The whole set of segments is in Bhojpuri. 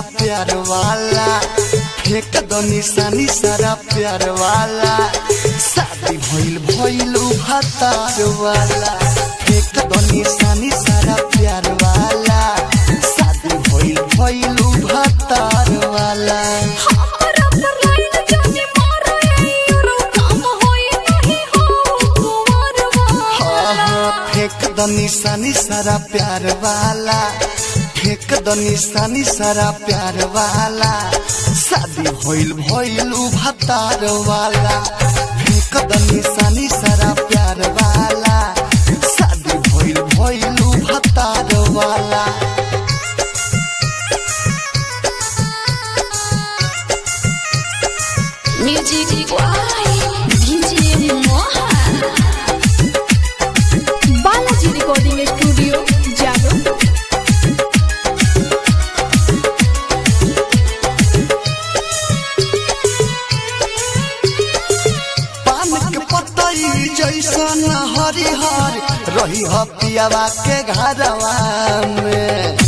प्यार वाला फेंक दो निशानी सारा प्यार वाला शादी भइल भइल भतार वाला फेंक दो निशानी सारा प्यार वाला शादी भइल भइल भतार वाला हमरा पर लाइन जाने मारो यारो काम होई नहीं हो कुंवर हाँ वाला हाँ फेंक दो निशानी सारा प्यार वाला फेंक दो निशानी सारा प्यार वाला शादी भइल भइल भतार वाला फेंक दो निशानी सारा प्यार वाला शादी भइल भइल भतार वाला music by DJ Mohan Balaji recording studio जादो पान के पतई जैसन हरिहर रही ह पियावा के घरवा में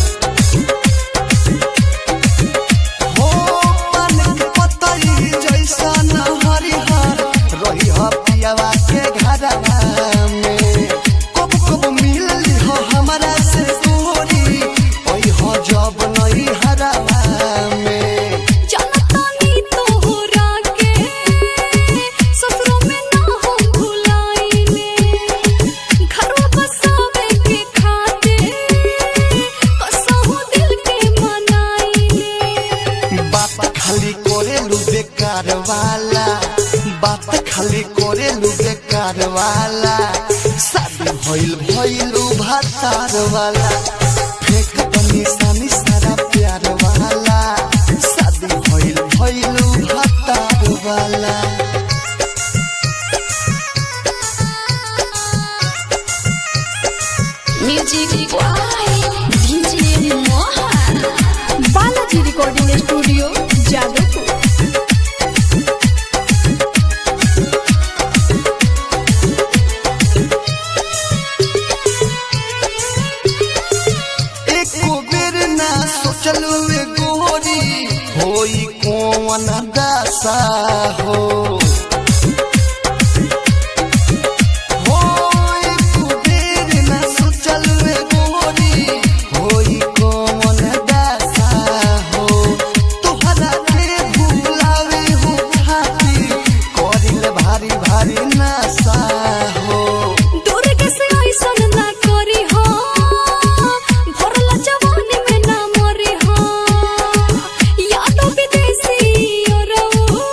हो पान के पतई जैसन हरिहर रही ह पियावा के घरवा में कब कब मिलली हो हमरा से तोरी ओई हो जब नहीं हरवा में जनतानी तोहरा के ससुरों में ना हो भुलाइले घरवा बसावे के खातिर कसहु दिल के मनाइले बात खाली करेलू बेकार वाला बात खाली करेलू बेकार वाला शादी भइल भइलू भातार वाला फेंक दो निशानी सारा प्यार वाला शादी भइल भइलू भातार वाला music by DJ Mohan Balaji recording studio Jadavpur एको बेर ना सोचलू ए गोरी होई कौन दासा हो हो एको बेर ना सोचलू ए गोरी होई कौन दासा हो तोहरा के भुलावे हो खातिर करिल भारी भारी नशा हो दुर्ग से ऐसन ना करी हो भरला जवानी में ना मरी हो यादो विदेशी और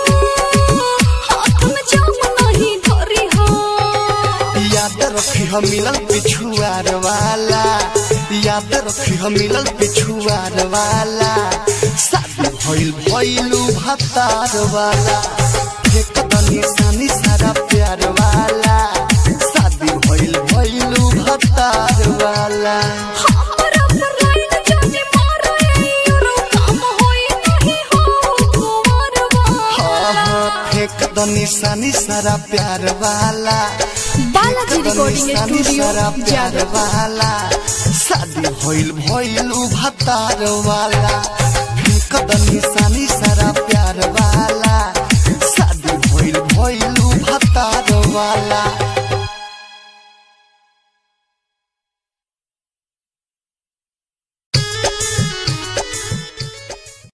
हाथ में जाम नहीं धरी हो याद रखी हम मिलल पिछुआर वाला याद रखी हम मिलल पिछुआर वाला शादी भइल भइलू भतार वाला फेंक द निशानी सारा प्यार वाला शादी भइल भइलू भतार वाला हमरा पर लाइन जाने मारो यारो काम होई नहीं हो कुंवर हाँ वाला हाँ फेंक द निशानी सारा प्यार वाला बालाजी रिकॉर्डिंग निशानी सारा स्टूडियो प्यार जादवपुर वाला शादी भइल भइल भतार वाला फेंक द निशानी सारा